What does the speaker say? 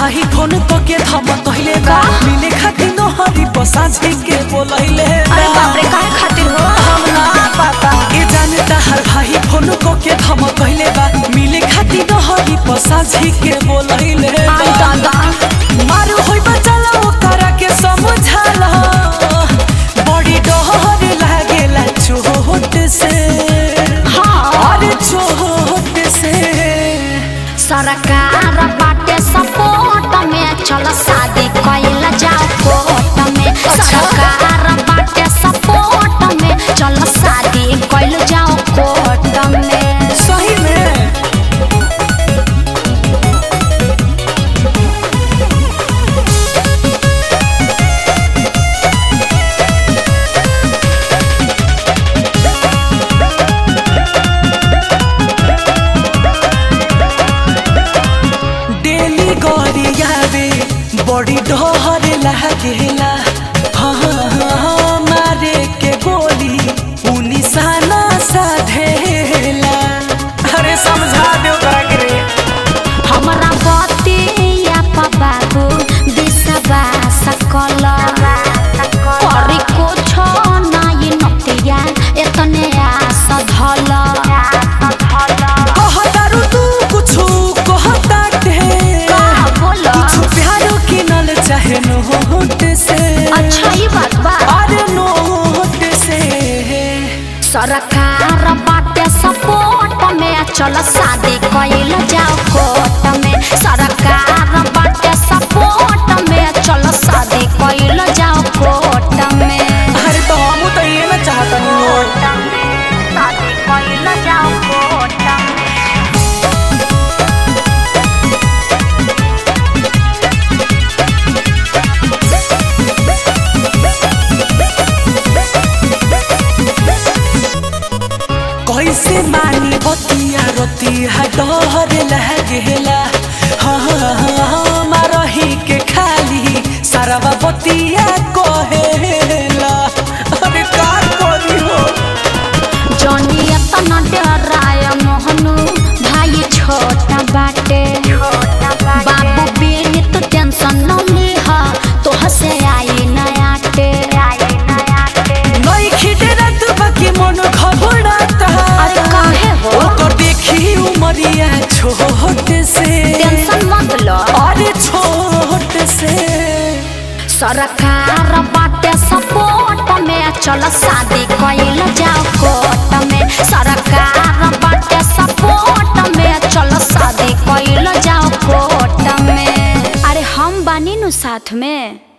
भाई फोन तो के थम कहले बा मिले खातिर न हरी बसाझी के बोलैले अरे बाप रे काहे खातिर हो हम ना पता ए जानता हर भाई फोन को के थम कहले बा मिले खातिर न हरी बसाझी के बोलैले आई दादा मारू होई बचला ओकरा के समझाला बड़ी डर लागेला चोट से हाँ अरे चोट से सरकार बाटे सपोर्ट में चल शादी कइल जाओ कोर्ट में सरकार बाटे सपोर्ट में चल शादी कइल जाओ कोर्ट में सही में डेली गरियावे बड़ी डहर लागेला हाँ हाँ हाँ मारे के गोली पुलिस ना साधेला अरे समझा दे ओकरा के रे हमरा बतिया बाबू दिसबा सकल करी कुछ नाई नतिया एतने आस धल कहतारू तू कुछु कहताटे का बोला कुछु प्यारो किनल चाहे नोट से अच्छा ये बात बा अरे नोट से सरकार बाटे सपोर्ट में चल शादी कइल जाओ कोर्ट में सरकार बाटे सपोर्ट में चल शादी कइल जाओ कोर्ट में अरे तो हम तो ये ना चाहता नहीं शादी कइल जाओ कोर्ट में कैसे मानी बतिया रतिया डर लागेला हाँ हाँ हाँ मारही के खाली सारा बतिया कहेला अरे का करी हो जनी एतना डराय मोहनु भाई छोटा बाटे बाबू बेनी तो टेंशन न लिहा तो हसे आई नयाटे नई खिटे रात बाकी मन घबराता अरे काहे हो? ओकर देखी उमरिया छोट से टेंशन मत लो अरे छोट से सरकार बाटे सपोर्ट में चल शादी कइल जाओ कोर्ट में सरकार बाटे सपोर्ट में चल शादी कइल जाओ कोर्ट में अरे हम बानी नु साथ में